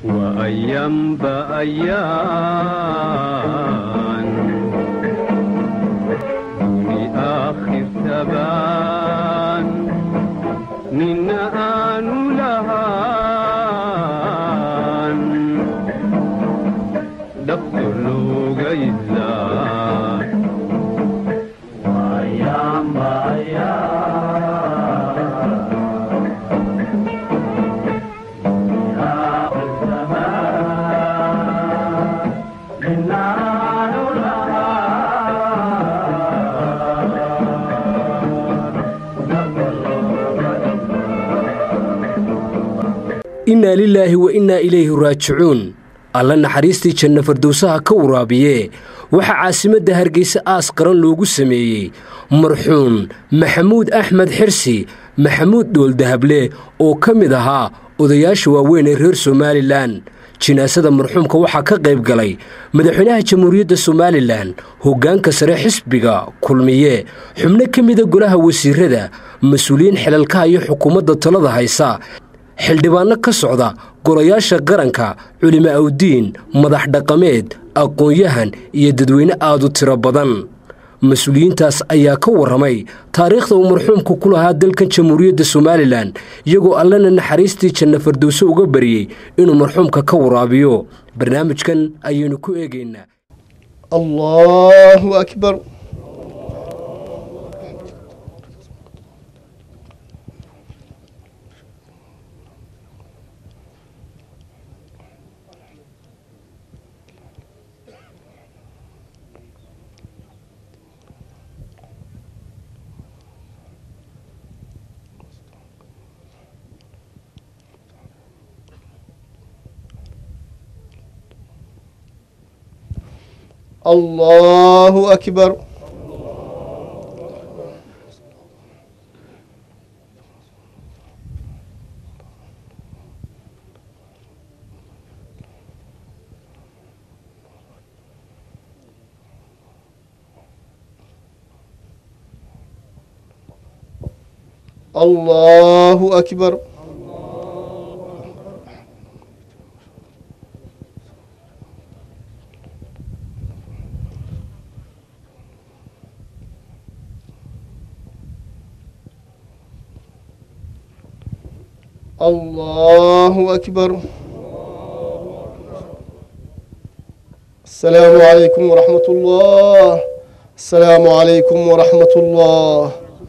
وأيام بأيام دوني آخر تبان من آن لهان دفتر لوغا إزان وأيام بأيام innaa lilaahi wa innaa ilayhi raajicuun alla naxariistii janna fardowsaha ka waraabiye waxaa caasimadda hargeysa aas qaran loogu sameeyey marxuum maxamuud axmed xirsi maxamuud dhooldahable oo ka mid ahaa odayaasha waaweyn ee reer somalilan jinaasada marxuumka waxaa ka qayb galay madaxweynaha jamhuuriyadda somalilan hoggaanka sare xisbiga kulmiye xubno ka mida golaha wasiirada mas-uuliyiin xilalkaha iyo xukuumadda talada haysa xildhibaanno ka socda golayaasha qaranka culimo awdiin madax dhaqameed aqoon-yahan iyo dadweyne aad u tiro badan mas-uuliyiintaas ayaa ka warramay taariikhda uu marxuumku ku lahaa dalkan jamhuuriyadda somalilan iyagoo allana naxariistii janna fardowse uga bariyey inuu marxuumka ka waraabiyo barnaamijkan ayaynu ku eegaynaa الله أكبر الله أكبر الله أكبر الله أكبر السلام عليكم ورحمة الله السلام عليكم ورحمة الله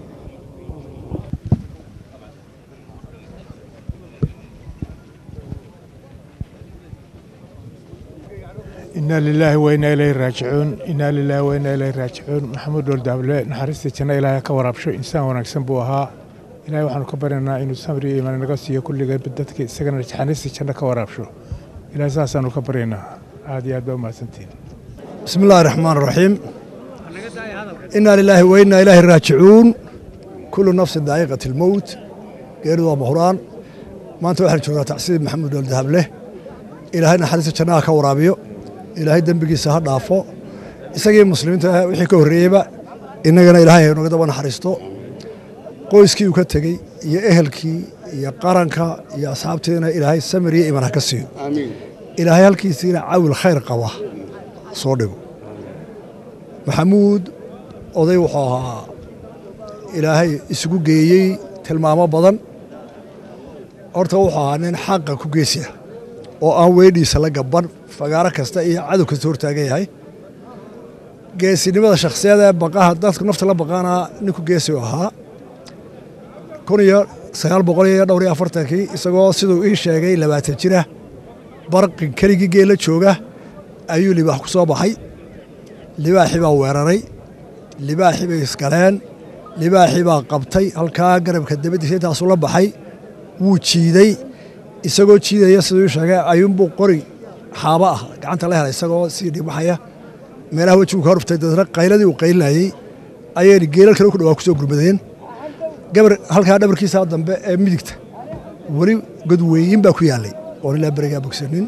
inaa lilaahi wainaa ilayhi raajicuun inaa lilaahi wainaa ilayhi raajicuun maxamuud dhooldaable naxariista janno ilaahay ka waraabsho insaan wanaagsan buu ahaa ilaahay waxaanu ka baryanaa inuu samri iyo imaan naga siiyo kulligeen dadka isagana naxariista janno ka waraabsho ilaahay saasaanu ka baryanaa aad iyo aad baa umahadsantihin بسم الله الرحمن الرحيم إنا لله وإنا إليه راجعون كل نفس ذائقة الموت غير ذا مهران ما أنت واحد شغل تعسيد محمد والذهب له إلهينا حديث جناها كورابيو إلهي دنبقي سهر دافو إساقي المسلمين وحي كوريبا إننا إلهي نقدر ونحرستو qoyskii uu ka tegey iyo ehelkii iyo qaranka iyo asxaabteena ilaahay samir iyo iman ha ka siiyo ilaahay halkiisiina cawil khayr qaba soo dhigo maxamuud oday wuxuu ahaa ilaahay isugu geeyey tilmaamo badan horta wuxuu ahaa nin xaqa ku geesiya oo aan weydhiisa la gaban fagaaro kasta iyo cadow kasta hortaagan yahay geesinimada shakhsiyada ee baqaha dadku nafta la baqaanaa ninku geesi u ahaa kun iyo sagaal boqol iyo dhowr iyo afartankii isagoo siduu ii sheegay labaatan jira barqin keligii geela jooga ayuu libaax ku soo baxay libaaxii baa weeraray libaaxii bay isgaleen libaaxii baa qabtay halkaa garabka dabadiisa intaasuu la baxay wuu jiiday isagoo jiidaya siduu ii sheegay ayuunbuu qori xaabo ah gacanta la helay isagoo sii dhigbaxaya meelaha wejigu ka horftay dadna qayladii uu qaylinayey ayayna geelal kale ku dhawaa ku soo gurmadeen gabar halkaa dhabarkiisa dambe ee midigta weli godweyin baa ku yaallay oon ilaa berigaa bogsanin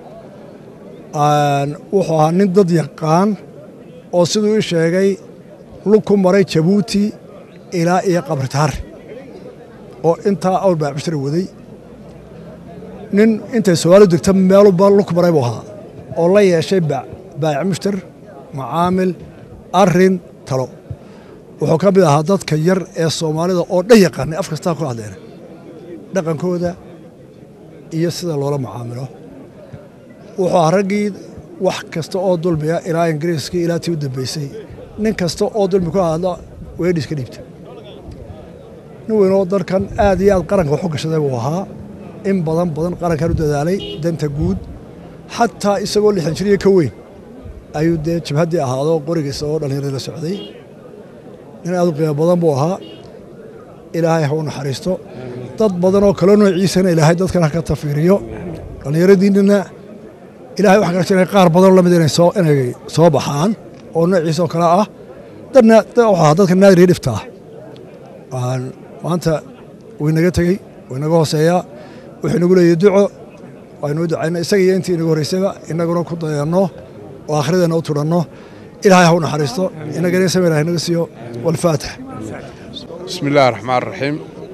wuxuu ahaa nin dad yaqaan oo siduu ii sheegay lug ku maray jabuuti ilaa iyo qabritaar oo intaa awr baa cishra waday nin intay soomaalidu degta meeluba luk maray buu ahaa oo la yeeshay baayic mushtar macaamil arrin talo wuxuu ka mid ahaa dadka yar ee soomaalida oo dhan yaqaanay af kastaa ku hadleena dhaqankooda iyo sida loola macaamilo wuxuu ahaa raggii wax kasta oo dulmiya ilaa ingiriiskii ilaa tii u dambeysay nin kasta oo dulmi ku hadla weedhiis ka dhiibta nin weynoo dalkan aad iyo aad qaranka waxu gashaday buu ahaa in badan badan qarankan u dadaalay danta guud xataa isagoo lixdan jiriyo ka weyn ayuu dee jabhaddii ahaado qorigiisa oo dhallinyarada la socday nin aad u qiimo badan buu ahaa ilaahay ha u naxariisto dad badan oo kale noociisana ilaahay dadkan ha ka tafiiriyo dhallinyaradiinnina ilahay waxaa kala jiray qaar badanoo lamid inay soo inay soo baxaan oo noociisa oo kale ah dadna wuxuu ahaa dadka naadir iyo dhifta ah maanta wuu inaga tegey wuu inaga hooseeyaa wuxuu inagu leeyahy duco waynuu ducayna isaga iyo intii inagu horreysayba inaguna ku dayanno oo akhrideena u tudhanno ilaahay ha u naxariisto inagana samir ha inaga siiyo walfaatix بسم الله الرحمن الرحيم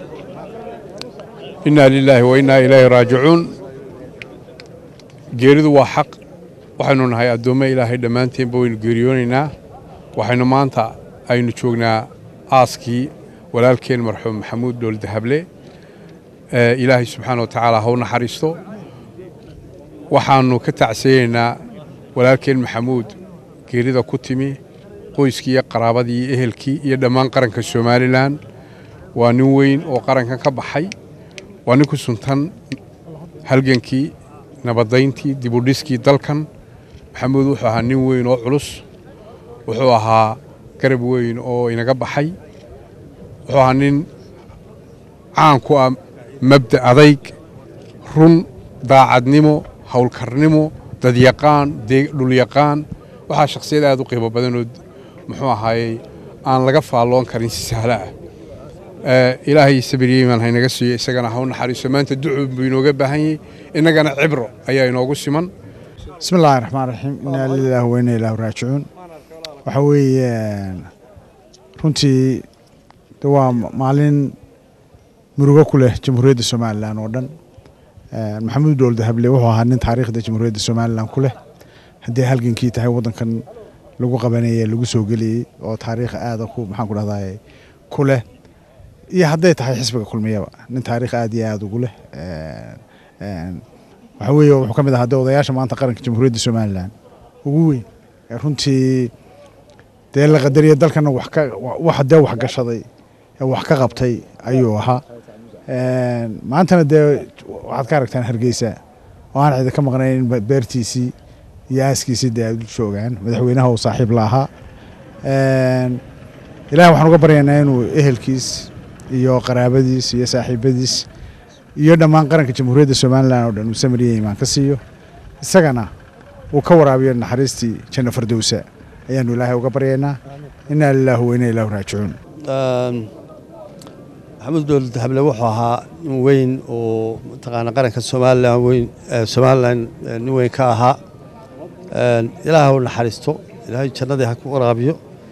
إنا لله وإنا إليه راجعون geeridu waa xaq waxaynu nahay addoommo ilaahay dhammaanteenba waynu geeriyoonaynaa waxaynu maanta aynu joognaa aaskii walaalkeen marxuum maxamuud dhool dahable ilaahay subxaana wa tacaala ha u naxariisto waxaannu ka tacsiyeynaynaa walaalkeen maxamuud geerida ku timi qoyskii iyo qaraabadii iyo ehelkii iyo dhammaan qaranka somalilan waa nin weyn oo qarankan ka baxay waa nin ku suntan halgankii nabadayntii dibudhiskii dalkan maxamuud wuxuu ahaa nin weyn oo culus wuxuu ahaa garab weyn oo inaga baxay wuxuu ahaa nin caan ku ah mabda adayg run daacadnimo howlkarnimo dadyaqaan dhulyaqaan waxaa shakhsiyad aad u qiimo badanoo muxuu ahaayey aan laga faalloon karin si sahlo ah ilaahay sabiryeman haynaga siiyo isagana ha u naxariiso maanta ducu buu inooga baahan yahay innagana cibro ayaa inoogu siman bismi illaahi raxmaan raxiim inaa lilaahi wa inaa ilaahu raajicuun waxa weeye runtii de waa maalin murugo ku leh jamhuuriyadda somalilan oo dhan maxamuud dhool dahable wuxuu ahaa nin taariikhda jamhuuriyadda somalilan ku leh haddii halgankii tahay waddankan lagu qabanayey lagu soo geliyey oo taariikh aada ku maxaan ku dhahdaye ku leh iyo hadday tahay xisbiga kulmiyaba nin taariikh aad iyo aada ugu leh waxa weeye wuxuu ka mid ahaa de odayaasha maanta qaranka jamhuuriyadda somalilan ugu weyn runtii dee la qadariya dalkana wax ka wax dee wax gashaday ee wax ka qabtay ayuu ahaa maantana dee waxaad ka aragtaan hargeysa oo aan cidi ka maqnayn beertiisii iyo aaskiisii dee aad u joogaan madaxweynaha uu saaxiib la ahaa ilahi waxaan uga baryaynaa inuu ehelkiis iyo qaraabadiis iyo saaxiibadiis iyo dhammaan qaranka jamhuuriyadda somalilan oo dhan uu samariya imaan ka siiyo isagana uu ka waraabiyo naxariistii janno fardowsa ayaanu ilaahay uga baryaynaa inaa lilaahu wa inaa ilaahu raajicuun maxamuud dowlad dahable wuxuu ahaa nin weyn oo mataqaana qaranka somalilan weyn somalilan nin weyn ka ahaa ilaahay ha u naxariisto ilaahay jannadii ha ku waraabiyo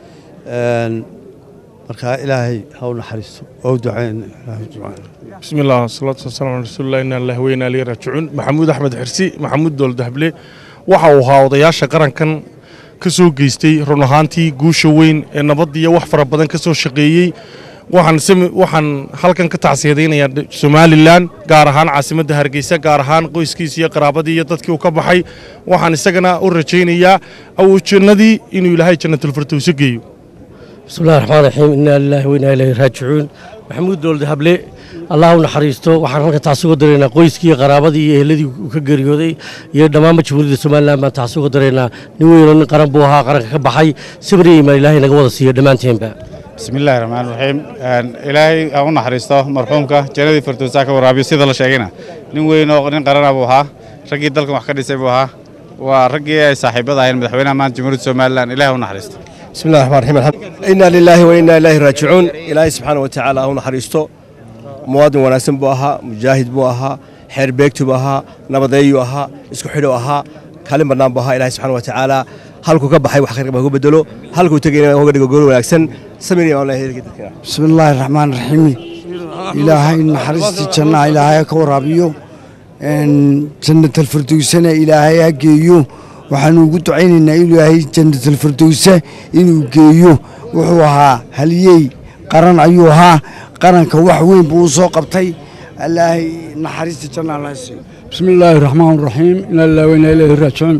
marka ilaahay ha u naxariisto oo u ducayn بسم الله والصلاة والسلام على رسول الله إنا الله وإنا إليه راجعون محمود أحمد حرسي محمود دول دهبلي waxa uu ahaa odayaasha qarankan ka soo geystay run ahaantii guusha weyn ee nabadiyo wax fara badan ka soo shaqeeyey waxaan halkan ka tacsiyadaynayaa somalilan gaar ahaan caasimadda hargeysa gaar ahaan qoyskiisa iyo qaraabadii iyo dadkii uu ka baxay waxaan isagana u rajaynayaa awjannadii inuu ilaahay jannatulfirdowso geeyo بسم الله الرحمن الرحيم إنا لله وإنا إليه راجعون محمود دولد هبلي الله نحريستو waxaan halka taasi uga dareynaa qoyskii qaraabadii iyo eheladii uu ka geeriyooday iyo dhammaan jamhuuriyadda Soomaaliland baan taasi uga dareynaa nin weyn oo nin qaran buu ahaa qaranka ka baxay sabir iyo imaan ilaahay naga wada siiyo dhammaanteenba بسم الله الرحمن الرحيم إلهي أو نحرسته مرحومك جنادي فرتوساك ورابي سيدا لشيغنا نين وين oo nin qaran abu ahaa ragii dalka wax ka dhisay buu ahaa waa ragii ay saaxiibada ahayn madaxweynaha maanta jamhuuriyadda Soomaaliland ilaahay u naxariisto بسم الله الرحمن الرحيم إنا لله وإنا إليه راجعون إلهي سبحانه وتعالى هو نحريستو مواطن وناسن بو أها مجاهد بو أها حير بيكتو بو أها نبضيو أها اسكو حلو أها كلم برنام بو أها إلهي سبحانه وتعالى halkuu ka baxay wax khayr qaba ku bedelo halkuu tagayna uga dhigo gool wanaagsan sameeyay oo ilaahay bismillaahi raxmaan raxiim ilaahay naxariistii jannaha ilaahay ka waraabiyo jannatalfirdowsana ilaahay ha geeyo waxaanu ugu ducaynaynaa ilaahay jannatalfirdowsa inuu geeyo wuxuu ahaa haliyey qaran ayuu ahaa qaranka wax weyn buu u soo qabtay ilaahay naxariista janna allaha siiyo bismi illaahi raxmaan raxiim inaa lillahi wa inaa ilaahi raajicuun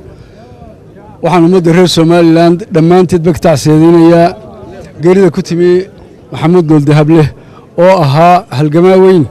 waxaan ummadda reer somalilan dhammaanteed ba ka tacsiyadeynaya geerida ku timi maxamuud gooldahableh oo ahaa halgamaa weyn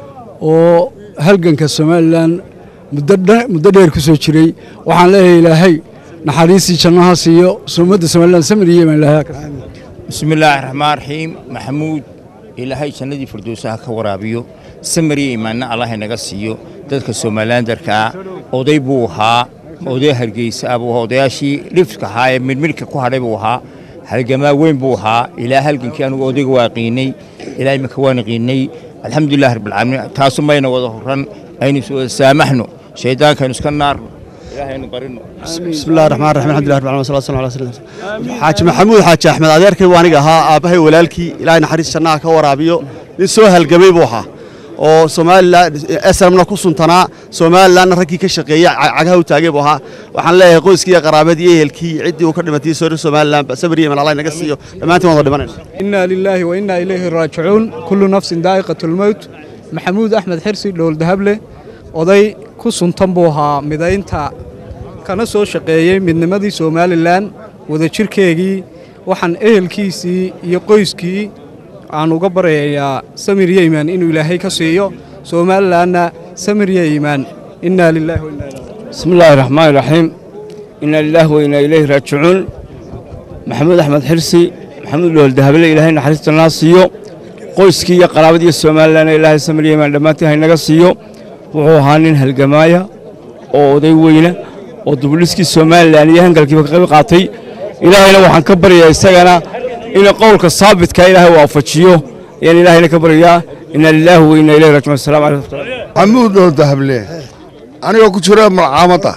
oo halganka somalilan muddo dheer ku soo jiray waxaan leeyahay ilaahay naxariistii jannaha siiyo ummadda somalilan samir iyo imaan ilaahay bismi illaahi raxmaan raxiim maxamuud ilaahay jannadii firdowsaha ka waraabiyo samir iyo imaanna allah inaga siiyo dadka somalilandarkaa oday buu ahaa oday hargeysa ah buu ahaa odayaashii dhifka ahaa ee midhmidhka ku hadhay buu ahaa halgamaa weyn buu ahaa ilaa halgankii anugu odayga waa qiinay ilaa iminka waan qiinay alxamdulilah rabbilcaalamiin taasu mayna wada horan aynu is wada saamaxno shaydaankaynu iska naarno ilaahaynu barino بسم الله الرحمن الرحيم الحمد لله رب العالمين والصلاه والسلام على رسول الله xaaji maxamuud xaaji axmed adeerkay waa aniga ahaa aabbahay walaalkii ilaahay naxariis jannaha ka waraabiyo nin soo halgamay buu ahaa oo somalilan esramna ku suntanaa somalilanna raggii ka shaqeeyey cagaha u taagay buu ahaa waxaan leeyahay qoyskii iyo qaraabadii iyo ehelkii ciddii uu ka dhimatay soo somalilan sabir iyo allah naga siiyo dhammaantiin waan wada dhimanayna إنا لله وإنا إليه راجعون كل نفس ذائقة الموت maxamuud axmed xirsi dhowldahable oday ku suntan buu ahaa midaynta kana soo shaqeeyey midnimadii somalilan wadajirkeegii waxaan ehelkiisii iyo qoyskii aan uga baryayaa samir yeyman inuu ilaahay ka siiyo somalilanna samir yeyman inaa lilahi wa inaa ilaihi بسم الله الرحمن الرحيم إنا لله وإنا إليه راجعون محمود أحمد حرسي محمود لول دهبله إلهي نحرست الناس سيو qoyskii iyo qaraabadii somalilan ilaahay samriyemaan dhammaantii haynaga siiyo wuxuu ahaa nin halgamaaya oo oday weyna oo dubuliskii somalilan iyo hangalkiiba ka qayb qaatay ilaahayna waxaan ka baryayaa isagana inuu qowlka saabitka ilaahay waafajiyo ayaan ilaahayna ka baryayaa inaa lilaahi wa inaa ilayhi raajicuun asalaamu calaykum maxamuud oo dahable anigoo ku jira malcaamadda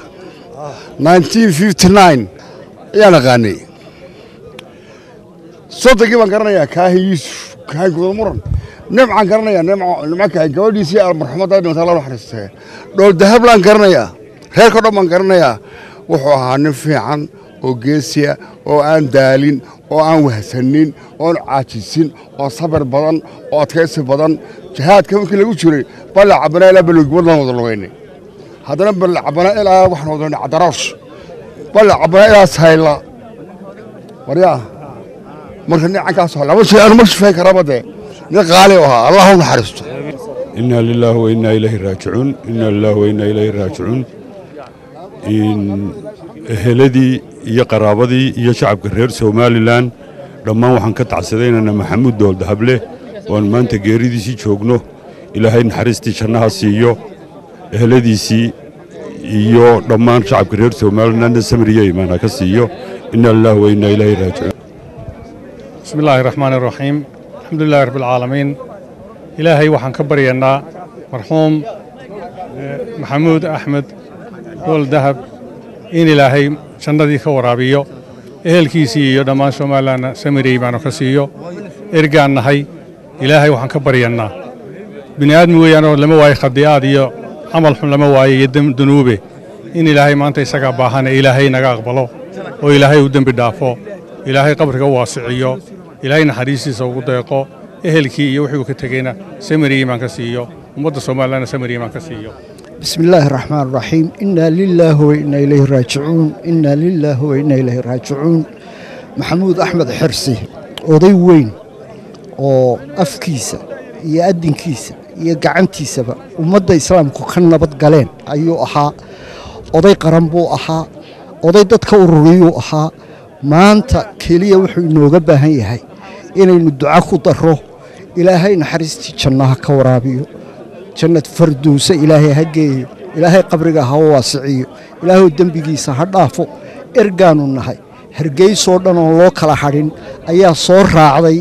1959 ayaan aqaanay soddonkii baan garanayaa kaahin yuusuf kaahin guda muran nimcaan garanayaa nimco nimco kaahin gabadhiisii marxumadda dhimata la naxariistee dhool dahablaan garanayaa reerkao dhan baan garanayaa wuxuu ahaa nin fiican oo geesiya oo aan daalin oo aan wahsanin oon caajisin oo sabir badan oo adkaysi badan jihaadka markii lagu jiray balla cabana ilaa balogibad laan wada lugaynay haddana balla cabana ilaa waxaan wada cadaroosh balla cabana ilaa sayla waryaa marka nicankaas laba shay aanu ma shifeyn karaba dee nin qaali u ahaa allah u naxariisto إنا لله وإنا إليه راجعون إنا لله وإنا إليه راجعون إن أهلدي iyo qaraabadii iyo shacabka reer somalilan dhammaan waxaan ka tacsadaynana maxamuud dool dahable oan maanta geeridiisii joogno ilaahay naxariistii jannaha siiyo eheladiisii iyo dhammaan shacabka reer somalilanna samriyo imaana ka siiyo ina lilah wa inaa ilaahi raajicuun بسم الله الرحمن الرحيم الحمد لله رب العالمين إلهي وحن كبرينا مرحوم محمود أحمد دول ذهب إن إلهي شندي كورابيو إهل كيسي يدمان شمالانا سمري بانو كسيو إرجان نهي إلهي وحن كبرينا بني آدم ويانو لما واي خديات يو عمل حن لما واي يدم ذنوبه إن إلهي ما أنت يسقى باهنا إلهي نقبله وإلهي ودم بدافو ilaahay qabriga waasiciyo ilaahay naxariistiisa ugu deeqo ehelkii iyo wixii uu ka tegeyna samir iimaan ka siiyo ummadda soomaalilana samir iimaan ka siiyo بسم الله الرحمن الرحيم إنا لله وإنا إليه راجعون إنا لله وإنا إليه راجعون محمود أحمد حرسي oday weyn oo afkiisa iyo adinkiisa iyo gacantiisaba ummadda islaamku ka nabad galeen ayuu ahaa oday qaran buu ahaa oday dadka ururiyuu ahaa maanta keliya wuxuu inooga baahan yahay inaynu duco ku darro ilaahay naxariistii jannaha ka waraabiyo jannad farduusa ilaahay ha geeyo ilaahay qabriga ha waasiciyo ilaahuu dembigiisa ha dhaafo ergaanu nahay hargeysoo dhan oon loo kala hadhin ayaa soo raacday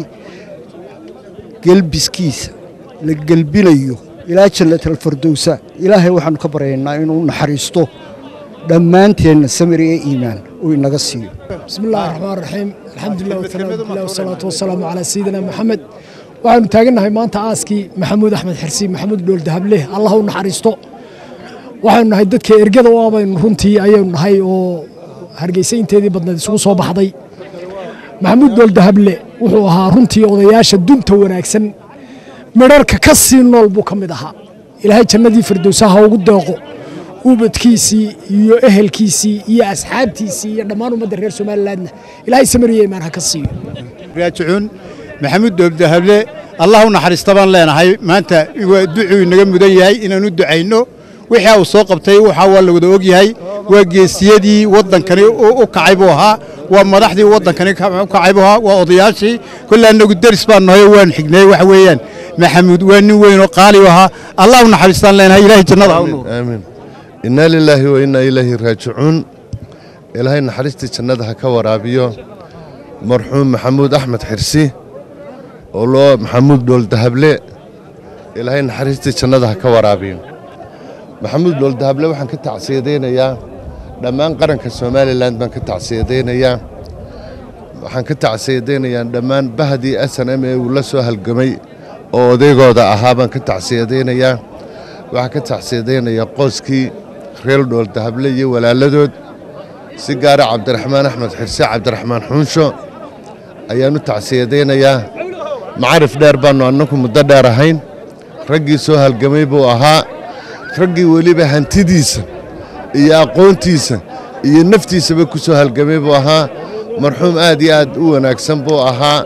gelbiskiisa la gelbinayo ilaa jannatalfardowsa ilaahay waxaannu ka baryaynaa inuu naxariisto dhammaanteenna samir iyo iimaan uu inaga siiyo بسم الله الرحمن الرحيم الحمد لله والثناء بالله والصلاة والسلام على سيدنا محمد waxaanu taagannahay maanta aaskii maxamuud axmed xirsi maxamuud dhool dahableh allah u naxariisto waxaynu nahay dadka ergada u abaynu runtii ayaynu nahay oo hargeysa inteedii badnayd isugu soo baxday maxamuud dooldahable wuxuu ahaa runtii odayaasha dunta wanaagsan midharka ka sii nool buu ka mid ahaa ilaahay jannadii firdowsaha ugu deeqo ubadkiisii iyo ehelkiisii iyo asxaabtiisii iyo dhammaan ummadda reer somalilandna ilaahay samariya imaan ha ka siiyo raajicuun maxamuud doobdahable allah u naxariista baan leenahay maanta waa ducuu inaga mudan yahay inaan u ducayno wixii uu soo qabtay waxa waa la wada og yahay waa geesiyadii waddankani u kacay buu ahaa waa madaxdii waddankani u kacay buu ahaa waa odayaashii kolle annagu deris baan nahay oo waan xignay waxa weeyaan maxamuud waa nin weyn oo qaali u ahaa allah u naxariistaan leenahay ilaahay jannada ha u nuur aamiin innaa lilaahi wa innaa ilaahi raajicuun ilaahay naxariistii jannada ha ka waraabiyo marxuum maxamuud axmed xirsi oo loo maxamuud dhooldahable ilaahay naxariistii jannada ha ka waraabiyo maxamuud dhooldahable waxaan ka tacsiyadaynayaa dhammaan qaranka somalilan baan ka tacsiyadaynayaa waxaan ka tacsiyadaynayaa dhammaan bahdii s n m ee uu la soo halgamay oo odaygooda ahaa baan ka tacsiyadaynayaa waxaan ka tacsiyadaynayaa qoyskii reer dhooldahable iyo walaaladood si gaara cabdiraxmaan axmed xirse cabdiraxmaan xuunsho ayaan u tacsiyadaynayaa macarif dheer baannu annagu muddo dheer ahayn raggii soo halgamay buu ahaa raggii weliba hantidiisa iyo aqoontiisa iyo naftiisaba ku soo halgamay buu ahaa marxuum aad iyo aad u wanaagsan buu ahaa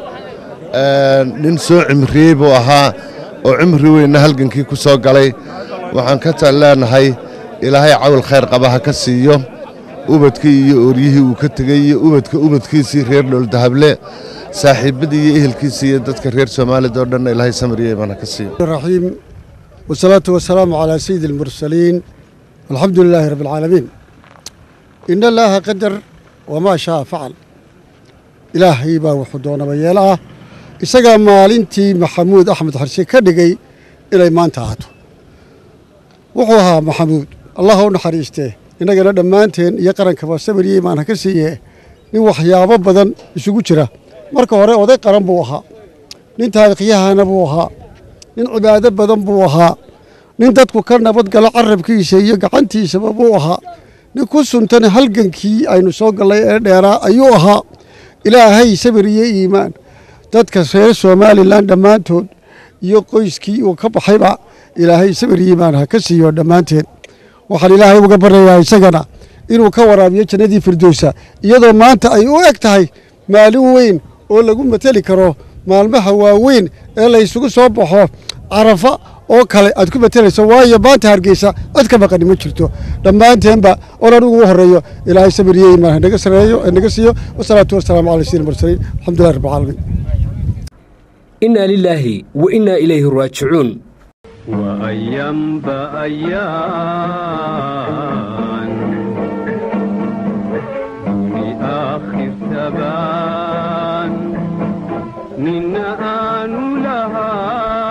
nin soo cimriyey buu ahaa oo cimri weynna halgankii ku soo galay waxaan ka tal leenahay ilaahay cawl khayr qaba ha ka siiyo ubadkii iyo oryihii uu ka tegey iyo ubadka ubadkiisii reer dhooldahable saaxiibbadii iyo ehelkiisii iyo dadka reer soomaalida oo dhanna ilaahay samriya iman ha ka siiyo الرحيم والصلاة والسلام على سيد المرسلين الحمد لله رب العالمين إن الله قدر وما شاء فعل إلهي با وحدون بيلا isagaa maalintii maxamuud axmed xarshe ka dhigay inay maanta ahaato wuxuu ahaa maxamuud allah u naxariistee innagana dhammaanteen iyo qarankaba sabir iyo imaan ha ka siiye nin waxyaabo badan isugu jira marka hore oday qaran buu ahaa nin taariikhyahana buu ahaa nin cibaado badan buu ahaa nin dadku ka nabadgalo carabkiisa iyo gacantiisaba buu ahaa nin ku suntan halgankii aynu soo gallay ee dheeraa ayuu ahaa ilaahay sabir iyo iimaan dadka reer somalilan dhammaantood iyo qoyskii uu ka baxayba ilaahay sabir iyo iimaan ha ka siiyo dhammaanteen waxaan ilaahay uga baryayaa isagana inuu ka waraabiyo jannadii firdowsa iyadoo maanta ay u eg tahay maalin weyn oo lagu mateli karo maalmaha waaweyn ee la isugu soo baxo carafa oo kale aad ku matelayso waayo maanta hargeysa cid ka maqani ma jirto dhammaanteenba oon anigu ugu horeeyo ilaahay sabir iyo iimaan hanaga sareeyo naga siiyo wasalaatu wasalaamu cala sayyidina mursaliin alxamdulillahi rabbil caalamiin إنا لله وإنا إليه راجعون وأيام بأيام دوني آخر ثبان من آن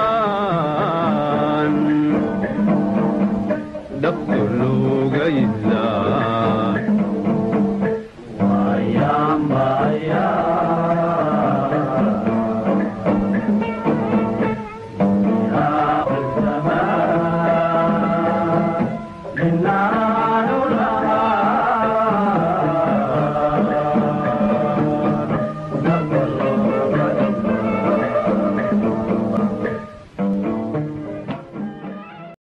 لهان دفتر لوغا